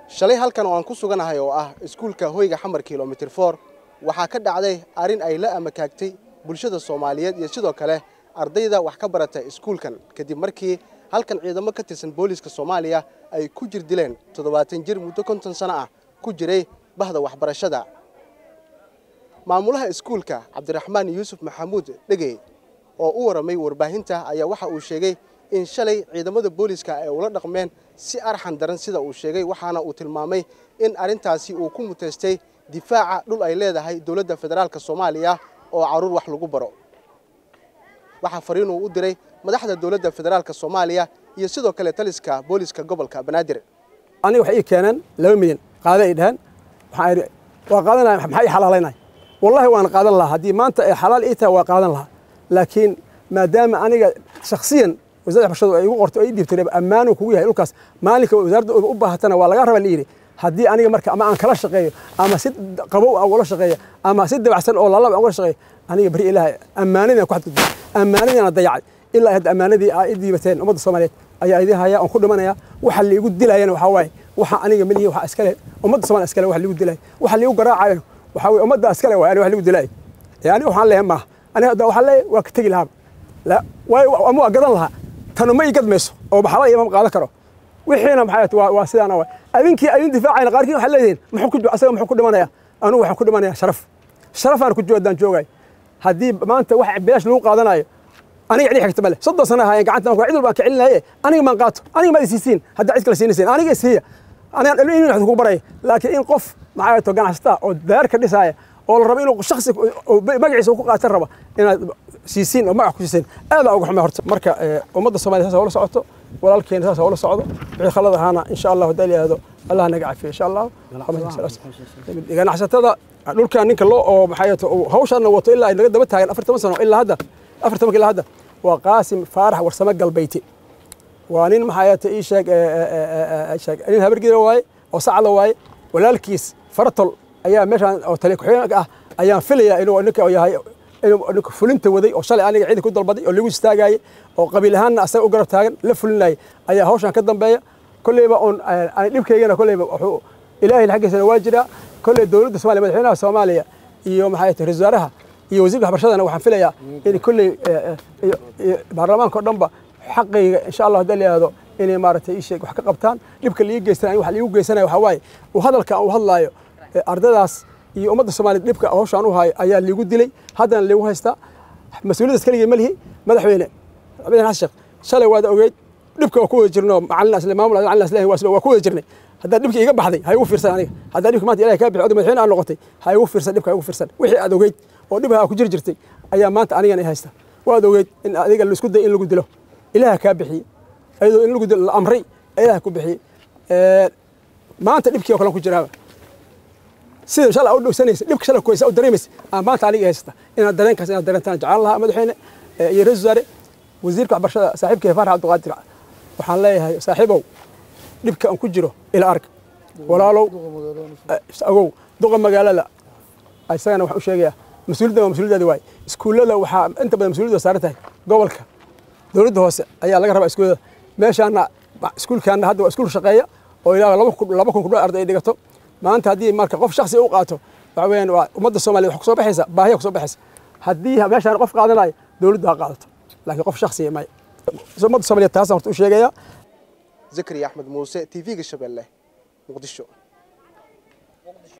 shalay halkan oo aan ku suganahay oo ah iskuulka hoyga xamar kilomitir for waxaa ka dhacday arrin ay la amakaagtay bulshada soomaaliyeed iyo sidoo kale ardayda wax ka barata iskuulkan kadib markii halkan ciidamo ka tirsan booliiska soomaaliya ay ku jir dileen toddobaatan jir muddo konton sano ah ku jiray bahda waxbarashada maamulaha iskuulka cabdiraxmaan yuusuf maxamuud dhegey oo u waramay warbaahinta ayaa waxa uu sheegay in shalay ciidamada booliiska ay ula dhaqmeen si arxan daran sida uu sheegay waxaana uu tilmaamay in arrintaasi uu ku muteystay difaaca dhul ay leedahay dowladda federaalk soomaaliya oo caruur wax lagu baro waxaa fariinuu u diray madaxda dowladda federaalk soomaaliya iyo sidoo kale taliska booliiska gobolka banaadir aniga waxay ii keeneen laba milyan qaada ay dhaheen waxaan idhi waa qaadanaya maxaa ii xalaalaynaya wallahi waan qaadan lahaa haddii maanta ay xalaal ii tahay waa qaadan lahaa laakiin maadaama aniga shakhsiyan wasaaradda waxbarashadu ay igu qortay oo ii dhiibtay ammaanu kugu yahay dhulkaas maalinka wasaaradda u baahatana waa laga raba la yidhi haddii aniga marka ama aan kala shaqeeyo ama si qabow aan ula shaqeeyo ama si dabacsan oo lalab aan ula shaqeeyo aniga bari ilaahay ammaanadii ku xadgudbay ammaanadiina dayacay ilaa hadda ammaanadii aa ii dhiibateen ummadda soomaaliyeed ayaa idin haya oon ku dhimanaya waxa liigu dilayana waxaa waaye waxa aniga malihi waxa iskale ummadda soomaaliya iskale waxa liigu dilay waxa liigu garaacayana waxaa weye ummadda iskale waay aniga wax liigu dilay aniga waxaan leeyahay maaha aniga hadda waxaan leeyahay waa ka tegi lahaaba la waayo ama waa gadan lahaa tanu ma ii gadmayso oo maxala iyo ma qaadan karo wixiina maxay waa waa sidaana waay adinkii adin difaacayna qaarkiin waxay leeyihiin muxuu ku asaga muxuu ku dhimanaya anugu waxaan ku dhimanayaa sharaf sharafaan ku joodaan joogay haddii maanta wax bilaash lagu qaadanayo aniga cidi xigta male soddon sana ahaayeen gacanta cid walbaan ka celinaye aniga maan qaato aniga maad isiisiin hadda cid kale siinaysiin aniga isiiya aniga in wax kugu baraya laakiin in qof maxaa to ganacsata oo daar ka dhisaaya oo la rabo inuu shaksi magaciisa ku qaatan raba inaad siisiin oo magac ku siisiin aad uga xumay horta marka ummadda soomaaliya saas ula socoto walaalkeena saas ula socdo wixii khalad ahaana insha allah hadaa layihahdo allah naga cafiyo insha allah ganacsatada dhulkan ninka loo oo maxay hawshaana wato ilaa ay naga daba taagan afar toban sano ilaa hadda afar tobanka ilaa hadda waa qaasim faarax warsame galbeyti waa nin maxaayata ii sheeg sheeg nin habargida waaye oo sacda waaye walaalkiis faratol ayaa meeshaan oo tali ku-xigeenka ah ayaan filayaa inuu ninka yahay inuu ninka fulinta waday oo shalay aniga ciidanka u dalbaday oo lagu istaagayay oo qabiil ahaanna asaga u garab taagan la fulinayay ayaa hawshan ka dambeeya kolleyba oon aan dhibkaygana kolleyba wuxuu ilaahay xaggiisana waa jiraa kolley dowladda soomaaliya madaxweynaha soomaaliya iyo maxay tahay ra-iisul wasaaraha iyo wasiirka waxbarashadana waxaan filayaa in kolley baarlamaanka oo dhanba xaqayga insha allah haddii la yihahdo inay maaragtay ii sheeg wax ka qabtaan dhibka liiga geystan wax liigu geysanaya waxaa waaye uu hadalka aan u hadlaayo ardadaas iyo ummadda soomaaliyed dhibka hawshaan u hayo ayaa liigu dilay haddana liigu haystaa mas-uuliyadaas keligii ma lihi madaxweyne madaxweyne xasan sheekh shalay waad ogeyd dhibka waa ku wada jirno macalin asle maamul macalin aslahi waa ku wada jirnay haddaa dhibka iga baxday ha igu fiirsan aniga haddaa dhibka maanta ilahay kaa bixi oday madaxweyne aan noqotay ha igu fiirsan dhibka ha igu fiirsan wixii aad ogeyd oo dhibha ku jiri jirtay ayaa maanta anigana i haysta waad ogeyd in adiga laisku day in lagu dilo ilaha kaa bixiyey ayadoo in lagu dilo la amray ilaha ku bixiyey maanta dhibkii oo kale ku jiraaba sida shalay u dhowsanaysa dhibka shalay kuhaysa u dareemaysa aa maanta aniga haysata inaad dareenkaas inaad dareentaan jeclaan lahaa madaxweyne iyo ra-isul wasaare wasiirka waxbarashada saaxiibkay faarax cabdiqaadir waxaan leeyahay saaxiibow dhibka aan ku jiro ila arg walaalow agow duqa magaalada isagana waxaan u sheegayaa mas-uuliyadda waa mas-uuliyadaadi waaye iskuullada waxaa inta badan mas-uuliyadda saaran tahay gobolka dowladda hoose ayaa laga rabaa iskuullada meeshaana iskuulkaana hadda waa iskuul shaqeeya oo ilaa laba kun kudhow arday ay dhigato maanta haddii marka qof shaksi u qaato waxa weeyaan waa ummadda soomaaliya wax kusoo baxaysa baahiya kusoo baxaysa haddii meeshaan qof qaadanayo dowladdu ha qaadato laakiin qof shaksiya maya ummadda soomaaliyeed taasaan horta u sheegayaa zakariya axmed muuse t v-ga shabeelle muqdisho